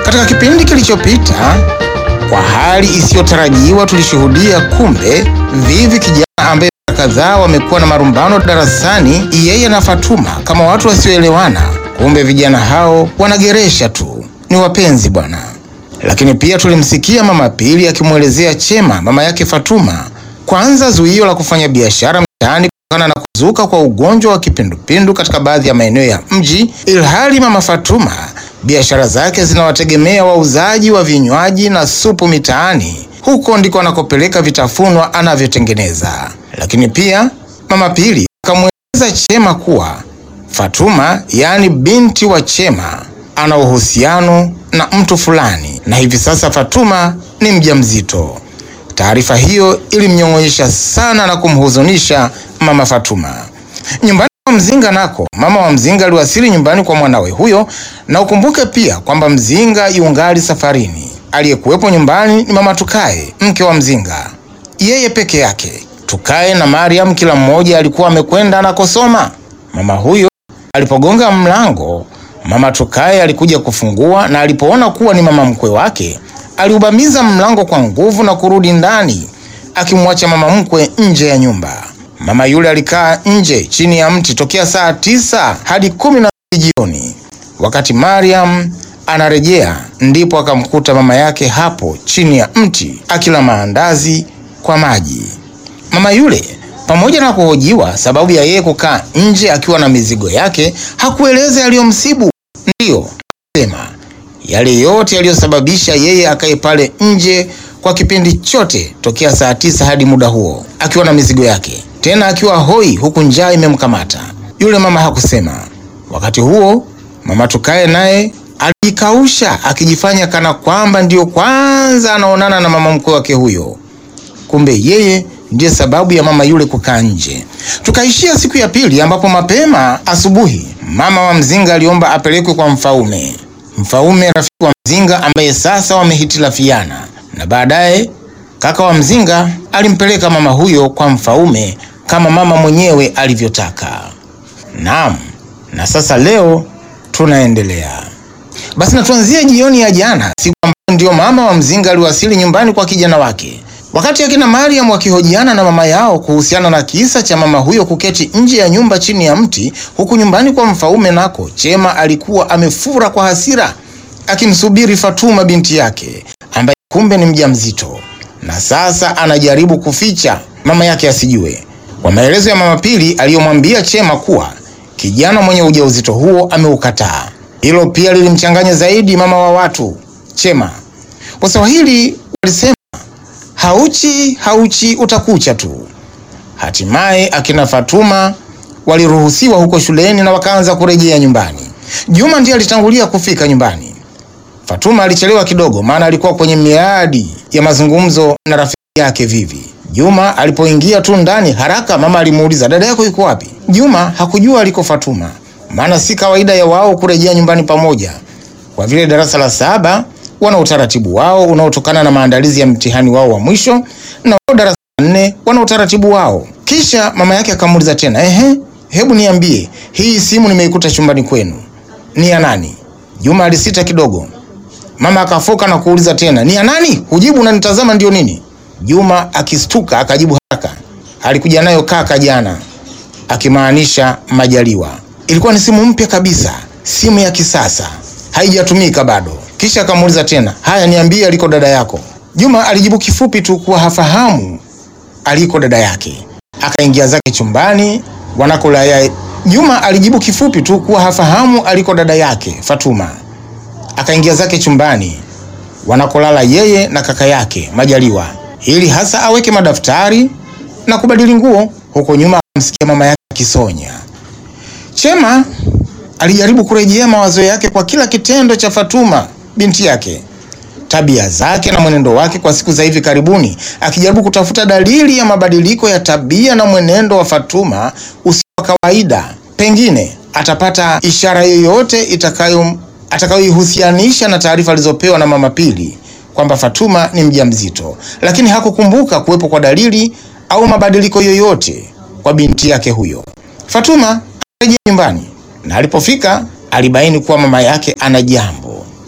Katika kipindi kilichopita, kwa hali isiyotarajiwa, tulishuhudia kumbe Vivi, kijana ambaye mara kadhaa wamekuwa na marumbano darasani, yeye na Fatuma kama watu wasioelewana. Kumbe vijana hao wanageresha tu, ni wapenzi bwana. Lakini pia tulimsikia mama Pili akimwelezea Chema, mama yake Fatuma, kwanza zuio la kufanya biashara mtaani kutokana na kuzuka kwa ugonjwa wa kipindupindu katika baadhi ya maeneo ya mji, ilhali mama Fatuma biashara zake zinawategemea wauzaji wa vinywaji na supu mitaani. Huko ndiko anakopeleka vitafunwa anavyotengeneza. Lakini pia mama Pili akamweleza Chema kuwa Fatuma, yaani binti wa Chema, ana uhusiano na mtu fulani na hivi sasa Fatuma ni mjamzito. Taarifa hiyo ilimnyong'onyesha sana na kumhuzunisha mama Fatuma. Nyumbani kwa Mzinga nako, mama wa Mzinga aliwasili nyumbani kwa mwanawe huyo, na ukumbuke pia kwamba Mzinga yungali safarini. Aliyekuwepo nyumbani ni mama Tukae, mke wa Mzinga, yeye peke yake. Tukae na Mariam kila mmoja alikuwa amekwenda anakosoma. Mama huyo alipogonga mlango, mama Tukae alikuja kufungua, na alipoona kuwa ni mama mkwe wake aliubamiza mlango kwa nguvu na kurudi ndani akimwacha mama mkwe nje ya nyumba. Mama yule alikaa nje chini ya mti tokea saa tisa hadi kumi na mbili jioni. Wakati Mariam anarejea, ndipo akamkuta mama yake hapo chini ya mti akila maandazi kwa maji. Mama yule pamoja na kuhojiwa sababu ya yeye kukaa nje akiwa na mizigo yake, hakueleza yaliyomsibu. Ndiyo sema yale yote yaliyosababisha yeye akae pale nje kwa kipindi chote tokea saa tisa hadi muda huo akiwa na mizigo yake, tena akiwa hoi, huku njaa imemkamata. Yule mama hakusema. Wakati huo mama Tukae naye alijikausha akijifanya kana kwamba ndiyo kwanza anaonana na mama mkwe wake huyo, kumbe yeye ndiye sababu ya mama yule kukaa nje. Tukaishia siku ya pili, ambapo mapema asubuhi mama wa Mzinga aliomba apelekwe kwa Mfaume. Mfaume rafiki wa Mzinga ambaye sasa wamehitilafiana, na baadaye kaka wa Mzinga alimpeleka mama huyo kwa Mfaume kama mama mwenyewe alivyotaka. Naam, na sasa leo tunaendelea. Basi na tuanzie jioni ya jana, siku ambayo ndio mama wa Mzinga aliwasili nyumbani kwa kijana wake. Wakati akina Mariam wakihojiana na mama yao kuhusiana na kisa cha mama huyo kuketi nje ya nyumba chini ya mti, huku nyumbani kwa Mfaume nako Chema alikuwa amefura kwa hasira akimsubiri Fatuma binti yake ambaye kumbe ni mjamzito na sasa anajaribu kuficha mama yake asijue. Kwa maelezo ya mama Pili aliyomwambia Chema kuwa kijana mwenye ujauzito huo ameukataa. Hilo pia lilimchanganya zaidi mama wa watu Chema. Waswahili walisema hauchi hauchi utakucha tu. Hatimaye akina Fatuma waliruhusiwa huko shuleni na wakaanza kurejea nyumbani. Juma ndiye alitangulia kufika nyumbani. Fatuma alichelewa kidogo, maana alikuwa kwenye miadi ya mazungumzo na rafiki yake Vivi. Juma alipoingia tu ndani haraka, mama alimuuliza dada yako yuko wapi? Juma hakujua aliko Fatuma, maana si kawaida ya wao kurejea nyumbani pamoja, kwa vile darasa la saba wana utaratibu wao unaotokana na maandalizi ya mtihani wao wa mwisho, na wao darasa la nne wana utaratibu wao. Kisha mama yake akamuuliza tena, ehe, hebu niambie, hii simu nimeikuta chumbani kwenu ni ya nani? Juma alisita kidogo. Mama akafoka na kuuliza tena, ni ya nani? Hujibu unanitazama ndio nini? Juma akistuka akajibu haraka, alikuja nayo kaka jana, akimaanisha Majaliwa. Ilikuwa ni simu mpya kabisa, simu ya kisasa, haijatumika bado. Kisha akamuuliza tena, haya, niambie aliko dada yako. Juma alijibu kifupi tu kuwa hafahamu aliko dada yake. Akaingia zake chumbani wanakula yai. Juma alijibu kifupi tu kuwa hafahamu aliko dada yake Fatuma. Akaingia zake chumbani wanakolala yeye na kaka yake Majaliwa, ili hasa aweke madaftari na kubadili nguo. Huko nyuma akamsikia mama yake akisonya. Chema alijaribu kurejea mawazo yake kwa kila kitendo cha Fatuma binti yake, tabia zake na mwenendo wake kwa siku za hivi karibuni, akijaribu kutafuta dalili ya mabadiliko ya tabia na mwenendo wa Fatuma usio wa kawaida. Pengine atapata ishara yoyote itakayo atakayoihusianisha na taarifa alizopewa na mama Pili kwamba Fatuma ni mjamzito, lakini hakukumbuka kuwepo kwa dalili au mabadiliko yoyote kwa binti yake huyo. Fatuma alirejea nyumbani na alipofika alibaini kuwa mama yake ana jambo.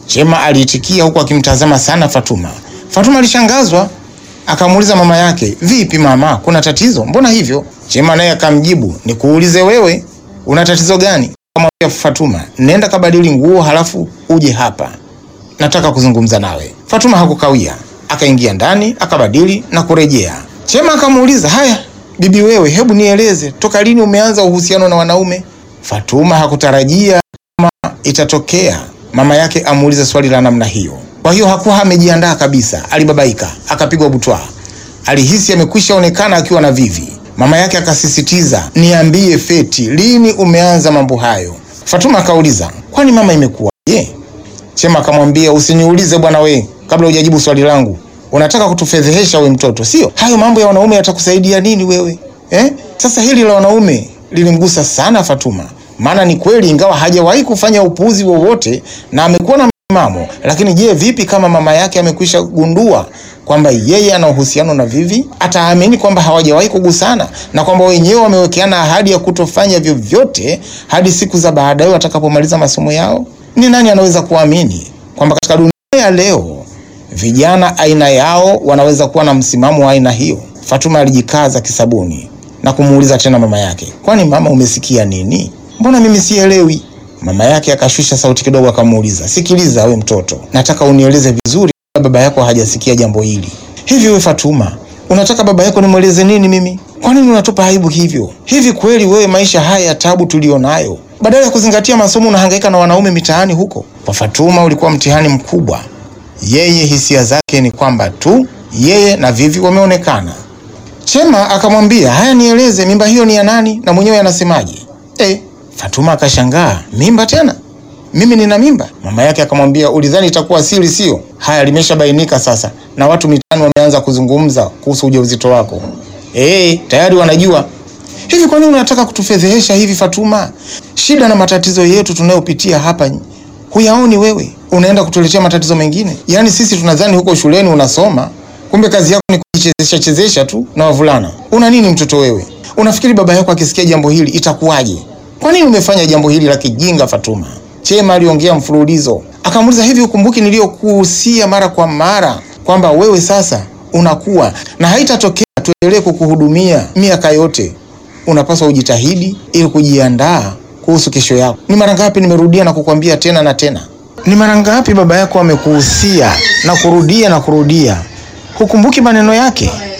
Chema aliitikia huku akimtazama sana Fatuma. Fatuma alishangazwa, akamuuliza mama yake, vipi mama, kuna tatizo? Mbona hivyo? Chema naye akamjibu, nikuulize wewe, una tatizo gani? Akamwambia Fatuma, nenda kabadili nguo halafu uje hapa, nataka kuzungumza nawe. Fatuma hakukawia, akaingia ndani akabadili na kurejea. Chema akamuuliza, haya bibi wewe, hebu nieleze, toka lini umeanza uhusiano na wanaume? Fatuma hakutarajia kama itatokea mama yake amuulize swali la namna hiyo. Kwa hiyo hakuwa amejiandaa kabisa, alibabaika, akapigwa butwa. Alihisi amekwisha onekana akiwa na Vivi. Mama yake akasisitiza, niambie Feti, lini umeanza mambo hayo? Fatuma akauliza, kwani mama imekuwaje? Chema akamwambia, usiniulize bwana we, kabla hujajibu swali langu. Unataka kutufedhehesha we mtoto, sio? Hayo mambo ya wanaume yatakusaidia nini wewe eh? Sasa hili la wanaume lilimgusa sana Fatuma, maana ni kweli, ingawa hajawahi kufanya upuuzi wowote na amekuwa na msimamo, lakini je, vipi kama mama yake amekwisha gundua kwamba yeye ana uhusiano na Vivi? Ataamini kwamba hawajawahi kugusana na kwamba wenyewe wamewekeana ahadi ya kutofanya vyovyote hadi siku za baadaye watakapomaliza masomo yao? Ni nani anaweza kuamini kwamba katika dunia ya leo vijana aina yao wanaweza kuwa na msimamo wa aina hiyo? Fatuma alijikaza kisabuni na kumuuliza tena mama yake, kwani mama, umesikia nini? Mbona mimi sielewi? Mama yake akashusha sauti kidogo, akamuuliza, sikiliza we mtoto, nataka unieleze vizuri, baba yako hajasikia jambo hili. Hivi we Fatuma, unataka baba yako nimweleze nini mimi? Kwa nini unatupa aibu hivyo? Hivi kweli wewe, maisha haya ya tabu tulionayo, badala ya kuzingatia masomo unahangaika na wanaume mitaani huko? Kwa Fatuma ulikuwa mtihani mkubwa. Yeye hisia zake ni kwamba tu yeye na Vivi wameonekana. Chema akamwambia, haya, nieleze mimba hiyo ni ya nani na mwenyewe anasemaje? Eh, Fatuma akashangaa, mimba tena? Mimi nina mimba? Mama yake akamwambia, ulidhani itakuwa siri sio? Haya, limeshabainika sasa na watu mitaani wameanza kuzungumza kuhusu ujauzito wako. Eh, tayari wanajua. Hivi kwa nini unataka kutufedhehesha hivi Fatuma? Shida na matatizo yetu tunayopitia hapa huyaoni wewe? Unaenda kutuletea matatizo mengine. Yaani sisi tunadhani huko shuleni unasoma, kumbe kazi yako ni kujichezesha chezesha tu na wavulana. Una nini mtoto wewe? Unafikiri baba yako akisikia jambo hili itakuwaje? Kwa nini umefanya jambo hili la kijinga Fatuma? Chema aliongea mfululizo, akamuuliza hivi, ukumbuki niliyokuhusia mara kwa mara kwamba wewe sasa unakuwa na haitatokea tuendelee kukuhudumia miaka yote. Unapaswa ujitahidi ili kujiandaa kuhusu kesho yako. Ni mara ngapi nimerudia na kukwambia tena na tena? Ni mara ngapi baba yako amekuhusia na kurudia na kurudia, hukumbuki maneno yake?